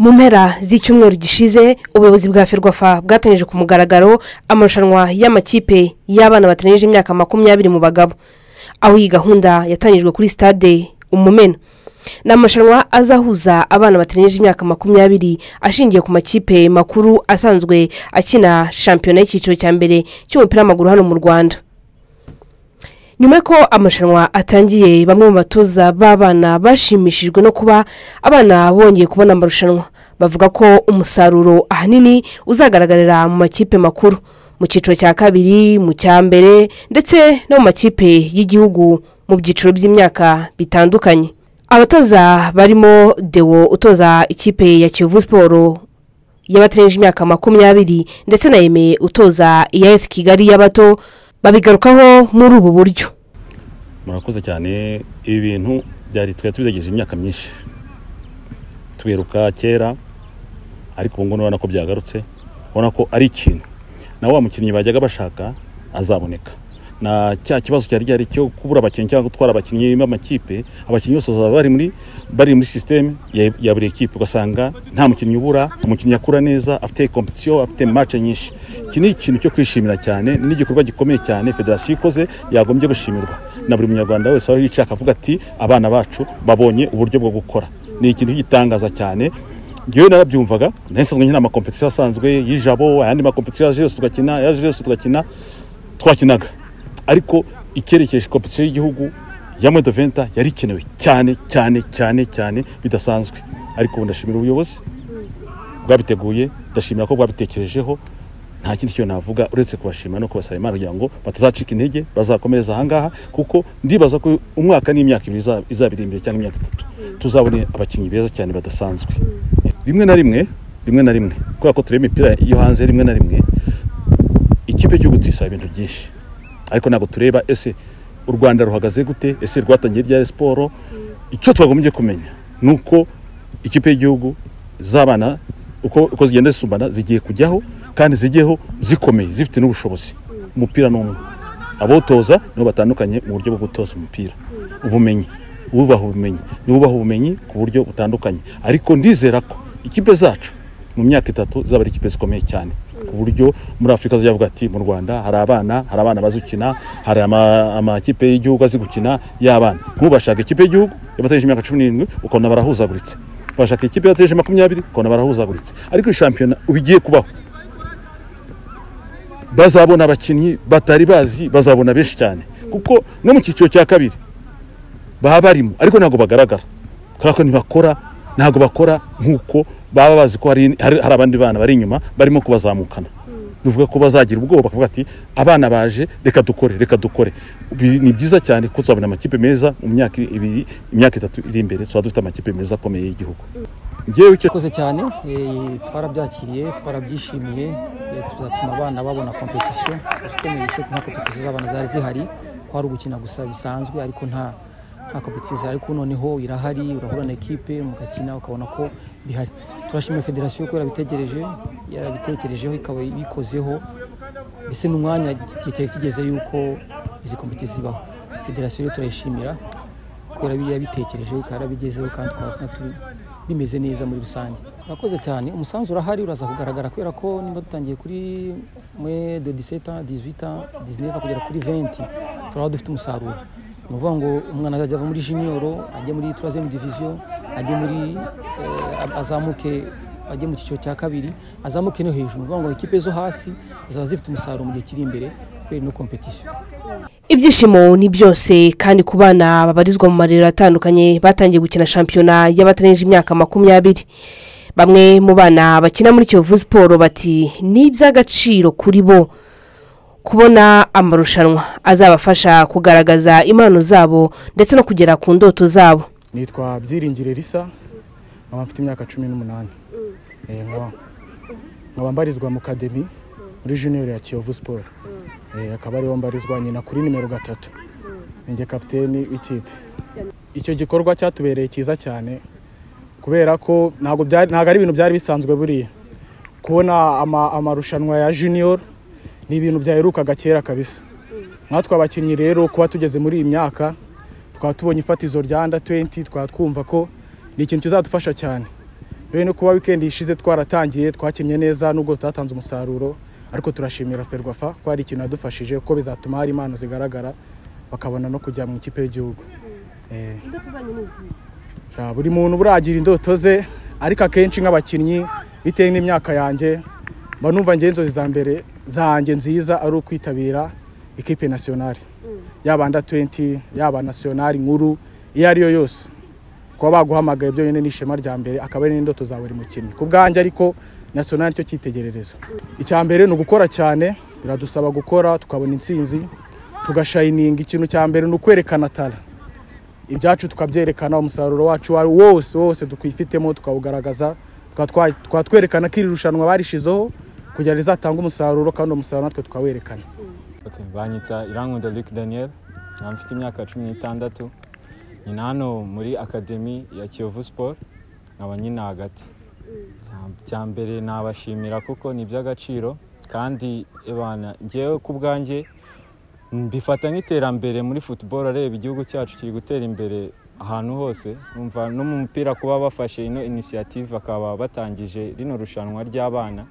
mu mpera z'icyumweru gishize ubuyobozi bwa ferwafa bwatanyije ku mugaragaro amarushanwa y'amakipe y'abana batanije imyaka makumyabiri mu bagabo aho iyi gahunda yatangijwe kuri sitade umumena ni amarushanwa azahuza abana batanije imyaka makumyabiri ashingiye ku makipe makuru asanzwe akina shampiyona y'icyiciro cya mbere cy'umupira w'amaguru hano mu rwanda nyuma y'uko amarushanwa atangiye bamwe mu batoza b'abana bashimishijwe no kuba abana bongeye kubona amarushanwa bavuga ko umusaruro ahanini uzagaragarira mu makipe makuru mu cyiciro cya kabiri mu cya mbere ndetse no mu makipe y'igihugu mu byiciro by'imyaka bitandukanye abatoza barimo dewo utoza ikipe ya kiyovu siporo y'abatereje imyaka makumyabiri ndetse na yemeye utoza iya esi kigali y'abato babigarukaho muri ubu buryo murakoze cyane ibi bintu byari twari tubizegeje imyaka myinshi tubiheruka kera ariko ubu ngubu urabona ko byagarutse ubona ko ari ikintu nawe wa mukinnyi bajyaga bashaka azaboneka na cya kibazo cyari gihari cyo kubura abakinnyi cyangwa gutwara abakinnyi b'amakipe abakinnyi bose baba bari muri bari muri sisiteme ya ya buri ekipe ugasanga nta mukinnyi ubura umukinnyi akura neza afite kompetisiyo afite mace nyinshi iki ni ikintu cyo kwishimira cyane ni igikorwa gikomeye cyane federasiyo ikoze yagombye gushimirwa na buri munyarwanda wese aho yicaye akavuga ati abana bacu babonye uburyo bwo gukora ni ikintu gitangaza cyane ngewe narabyumvaga nasanzwe nkina amakompetisiyo asanzwe y'ijabo ayandi makompetisiyo yaje yose tugakina yaje yose tugakina twakinaga ariko icyerekezo kompetisiyo y'igihugu ya medoventa yari ikenewe cyane cyane cyane cyane bidasanzwe ariko ubu ndashimira ubuyobozi bwabiteguye ndashimira ko bwabitekerejeho nta kindi kintu navuga uretse kubashima no kubasaba imana kugira ngo batazacika intege bazakomereza ahangaha kuko ndibaza ko umwaka n'imyaka ibiri iza- izaba iri imbere cyangwa imyaka itatu tuzabone abakinnyi beza cyane badasanzwe rimwe na rimwe rimwe na rimwe kubera ko tureba imipira yo hanze rimwe na rimwe ikipe y'igihugu tuyisaba ibintu byinshi ariko ntabwo tureba ese u rwanda ruhagaze gute ese rwatangiye ryari siporo icyo twagombye kumenya ni uko ikipe y'igihugu z'abana uko uko zigenda zisumbana zigiye kujyaho kandi zigeho zikomeye zifite n'ubushobozi umupira ni umwe abotoza nibo batandukanye mu buryo bwo gutoza umupira ubumenyi ububaha ubumenyi n'ububaha ubumenyi ku buryo butandukanye ariko ndizera ko ikipe zacu mu myaka itatu zaba ari ikipe zikomeye cyane ku buryo muri afurika avuga ati mu rwanda hari abana hari abana bazi gukina hari ama- amakipe y'igihugu azi gukina y'abana nk'ubu bashaka ikipe y'igihugu yabategereje imyaka cumi n'irindwi ukabona barahuzaguritse bashaka ikipe yabategereje makumyabiri ukabona barahuzaguritse ariko iyi shampiyona ubu igiye kubaho bazabona abakinnyi batari bazi bazabona benshi cyane kuko no mu cyiciro cya kabiri baba barimo ariko ntabwo bagaragara kubera ko ntibakora ntabwo bakora nk'uko baba bazi ko hari hari hari abandi bana bari inyuma barimo kubazamukana bivuga ko bazagira ubwoba bakavuga ati abana baje reka dukore reka dukore Bi- ni byiza cyane ko tuzabona amakipe meza mu myaka ibiri imyaka itatu iri imbere tuzaba dufite amakipe meza akomeye y'igihugu ngewe icyo murakoze cyane eh, twarabyakiriye twarabyishimiye eh, tuzatuma abana babona kompetisiyo twumvise nta kompetisiyo z'abana zari zihari ko hari ugukina gusa bisanzwe ariko nta nta kompetisiyo zihari ariko noneho irahari urahura na ekipe mugakina ukabona ko bihari turashimira federasiyo ko yarabitegereje yarabitekerejeho ikaba ibikozeho mbese n'umwanya kitari kigeze yuko izi kompetisiyo zibaho federasiyo rero turayishimira kubera ko yabitekereje ikarabigezeho kandi twaba tu- bimeze neza muri rusange murakoze cyane umusanzu urahari uraza kugaragara kubera ko niba dutangiye kuri mwe de diseta dizwita dizineva kugera kuri venti turaba dufite umusaruro ni ukuvuga ngo umwana azajya ava muri jiniyoro ajye muri turazemu diviziyo ajye muri eh, azamuke ajye mu cyiciro cya kabiri azamuke no hejuru ni ukuvuga ngo ikipe zo hasi zaba zifite umusaruro mu gihe kiri imbere kubera ino kompetisiyo ibyishimo ni byose kandi ku bana babarizwa mu marerero atandukanye batangiye gukina shampiyona y'abatarengeje imyaka makumyabiri bamwe mu bana bakina muri kiyovu siporo bati ni iby'agaciro kuri bo kubona amarushanwa azabafasha kugaragaza impano zabo ndetse no kugera ku ndoto zabo nitwa byiringire risa nkaba mfite imyaka cumi n'umunani Eh, nkaba- nkaba mbarizwa mu kademi muri junior ya kiyovu siporo Eh, akaba ariho mbarizwa nyina kuri nimero gatatu ninjye kapiteni w'ikipe icyo gikorwa cyatubereye cyiza cyane kubera ko ntabwo byari- ntabwo ari ibintu byari bisanzwe buriya kubona ama- amarushanwa ya junior ni ibintu byaherukaga kera kabisa natwe abakinnyi rero kuba tugeze muri iyi myaka twaba tubonye ifatizo rya anda 20 twaba twumva ko ni ikintu kizadufasha cyane rero no kuba wikendi ishize twaratangiye twakinnye neza nubwo tutatanze umusaruro ariko turashimira ferwafa ko hari ikintu yadufashije kuko bizatuma hari impano zigaragara bakabona no kujya mu ikipe y'igihugu Eh, ja, buri muntu buragira indoto ze ariko akenshi nk'abakinnyi bitewe n'imyaka yanjye mba numva njye inzozi za mbere zanjye nziza ari ukwitabira ikipe nasiyonari yaba anda 20 yaba nasiyonari nkuru iyo ariyo yose kuba baguhamagaye byonyine ni ishema rya mbere akaba ari n'indoto za buri mukinnyi ku bwanjye ariko nasiyonari cyo cyitegererezo icya mbere ni ugukora cyane biradusaba gukora tukabona intsinzi tugashayininga ikintu cya mbere ni ukwerekana tara ibyacu tukabyerekana umusaruro wacu wa- wose wose tukwifitemo tukawugaragaza tukaba twa- tukaba twerekana ko iri rushanwa barishizeho kugira rizatange umusaruro kandi uwo musaruro natwe tukawerekana Okay, banyita irankunda Luc Daniel nkaba mfite imyaka cumi n'itandatu nyina hano muri akademi ya Kiyovu Sport nkaba nyina hagati cya mbere nabashimira kuko ni iby'agaciro kandi ebana ngewe ku bwanjye mbifata nk'iterambere muri football areba igihugu cyacu kiri gutera imbere ahantu hose numva no mu mupira kuba bafashe ino inisiyative bakaba batangije rino rushanwa ry'abana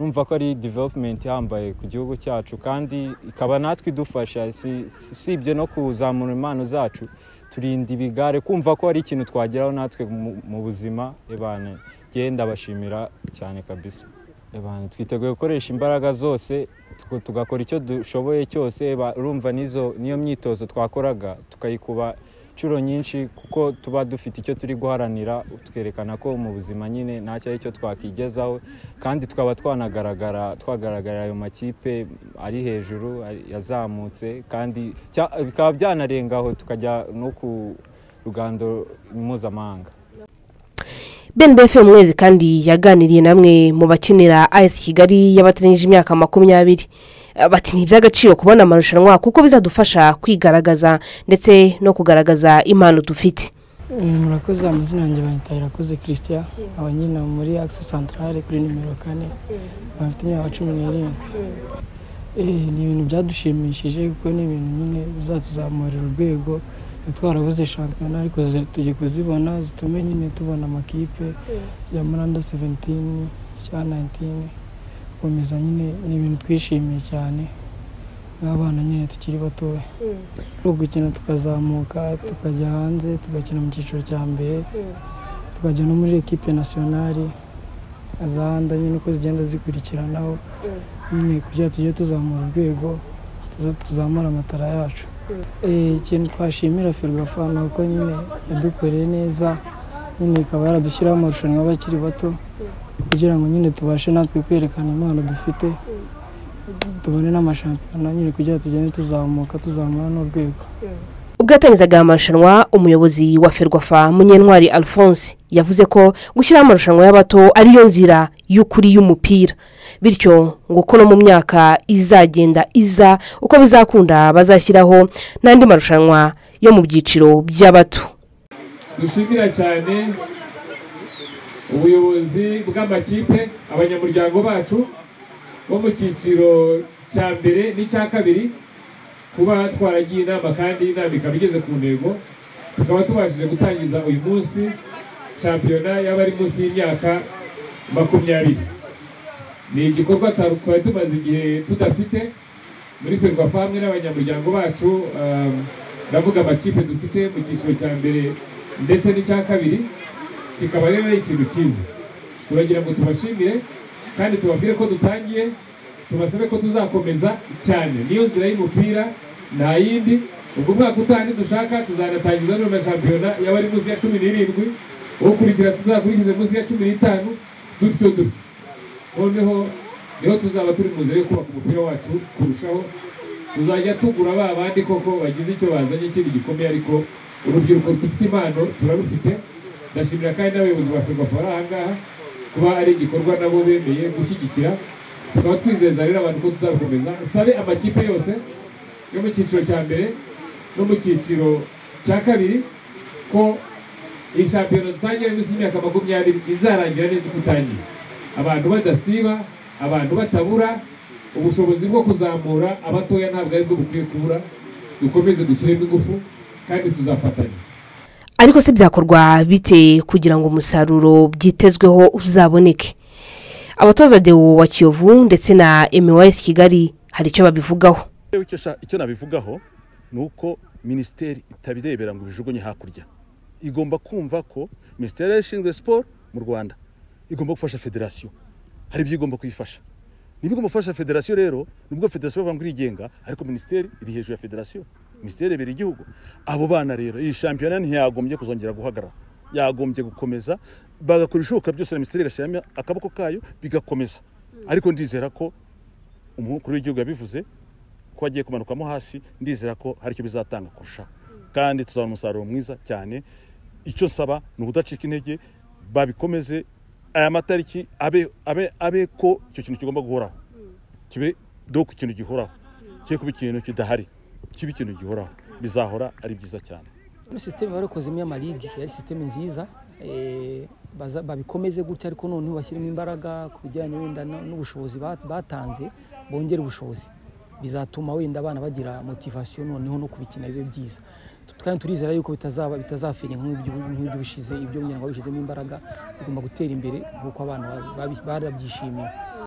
numva ko ari development ihambaye ku gihugu cyacu kandi ikaba natwe idufasha si- si- usibye no kuzamura impano zacu turinda ibigare kumva ko ari ikintu twageraho natwe mu- mu buzima ebana genda bashimira cyane kabisa ebana twiteguye gukoresha imbaraga zose tuko- tugakora icyo dushoboye cyose eba- urumva n'izo niyo myitozo twakoraga tukayikuba inshuro nyinshi kuko tuba dufite icyo turi guharanira twerekana ko mu buzima nyine nta cyo ari cyo twakigezaho kandi tukaba twanagaragara twagaragarira ayo makipe ari hejuru ari- yazamutse kandi cya- bikaba byanarengaho tukajya no ku rugando mpuzamahanga ben befe umwezi kandi yaganiriye namwe mu bakinira ayesi kigali y'abataranyije imyaka makumyabiri Eh, bati ni iby'agaciro kubona amarushanwa kuko bizadufasha kwigaragaza ndetse no kugaragaza impano dufite Eh, murakoze amazina yanjye banyita irakoze christian nkaba nyina muri axe centrale kuri nimero kane nkaba mfite imyaka cumi n'irindwi Eh, ni ibintu byadushimishije kuko ni ibintu nyine bizatuzamurira urwego Twe twarabuze shampiyona ariko zi- tugiye kuzibona zitume nyine tubona amakipe ya muranda 17 cya 19 gukomeza nyine ni ibintu twishimiye cyane nk'abana nyine tukiri batoya no gukina tukazamuka tukajya hanze tugakina mu cyiciro cya mbere tukajya no muri ekipe nasiyonari azahanda nyine uko zigenda zikurikiranaho nyine kugira ngo tujye tuzamura urwego tuza- tuzamure amatara yacu Eh, ikintu twashimira ferwafa ni uko nyine yadukoreye neza nyine ikaba yaradushyiraho amarushanwa abakiri bato kugira ngo nyine tubashe natwe kwerekana impano dufite tubone n'amashampiyona nyine kugira ngo tugende tuzamuka tuzamura n'urwego ubwo yatangizaga aya marushanwa umuyobozi wa ferwafa munyentwari alphonse yavuze ko gushyiraho amarushanwa y'abato ariyo nzira y'ukuri y'umupira bityo ngo uko no mu myaka izagenda iza uko bizakunda bazashyiraho n'andi marushanwa yo mu byiciro by'abato dushimira cyane ubuyobozi bw'amakipe abanyamuryango bacu bo mu cyiciro cya mbere n'icya kabiri kuba twaragiye inama kandi inama ikaba igeze ku ntego tukaba tubashije gutangiza uyu munsi shampiyona y'abari munsi y'imyaka makumyabiri ni igikorwa ta- twari tumaze igihe tudafite muri ferwafa hamwe n'abanyamuryango bacu um, ndavuga amakipe dufite mu cyiciro cya mbere ndetse n'icya kabiri kikaba rero ari ikintu cyiza turagira ngo tubashimire kandi tubabwire ko dutangiye tubasabe ko tuzakomeza cyane niyo nzira y'umupira nta yindi ubwo umwaka utaha dushaka tuzanatangiza none na shampiyona y'abari munsi ya cumi n'irindwi ukurikira tuzakurikize munsi ya cumi n'itanu dutyo dutyo noneho niho tuzaba turi mu nzira yo kubaka umupira wacu kurushaho tuzajya tugura ba bandi koko bagize icyo bazanye ikindi gikomeye ariko urubyiruko dufite impano turarufite ndashimira kandi n'abayobozi ba ferwafa bari aha ngaha kuba ari igikorwa nabo bemeye gushyigikira tukaba twizeza rero abantu ko tuzabikomeza sabe amakipe yose yo mu cyiciro cya mbere no mu cyiciro cya kabiri ko iyi shampiyona dutangira munsi y'imyaka makumyabiri izarangira neza uko utangiye abantu badasiba abantu batabura ubushobozi bwo kuzamura abatoya ntabwo ari bwo bukwiye kubura dukomeze dushyiremo ingufu kandi tuzafatanya ariko se byakorwa bite kugira ngo umusaruro byitezweho uzaboneke abatoza dewo wa kiyovu ndetse na emiwayesi kigali hari icyo babivugaho Rero icyo sha- icyo nabivugaho ni uko minisiteri itabirebera ngo ibijugunye hakurya igomba kumva ko minisiteri ishinzwe siporo mu rwanda igomba gufasha federasiyo hari ibyo igomba kuyifasha niba igomba gufasha federasiyo rero nubwo federasiyo bavuga ngo irigenga ariko minisiteri iri hejuru ya federasiyo minisiteri ibera igihugu abo bana rero iyi shampiyona ntiyagombye kuzongera guhagarara yagombye gukomeza bagakora ibishoboka byose na minisiteri igashyiramo akaboko kayo bigakomeza ariko ndizera ko umukuru w'igihugu yabivuze ko agiye kumanukamo hasi ndizera ko hari icyo bizatanga kurushaho kandi tuzabona umusaruro mwiza cyane icyo nsaba ni ukudacika intege babikomeze aya matariki abe, abe, abe ko icyo kintu kigomba guhoraho kibe do ku kintu gihoraho kibe kuba ikintu kidahari kibe ikintu gihoraho bizahora ari byiza cyane muri sisiteme barikozemo y'amarigi yari sisiteme nziza eh, baza- babikomeze gutya ariko noneho bashyiremo imbaraga ku bijyanye wenda na- n'ubushobozi ba- batanze bongera ubushobozi bizatuma wenda abana bagira motivasiyo noneho no kubikina bibe byiza Tu- kandi turizera yuko bitazaba bitazafenya nk'iby'ubu- nk'iby'ubushize ibyo kugira ngo babishyizemo imbaraga bigomba gutera imbere nk'uko abana babi- barabyishimiye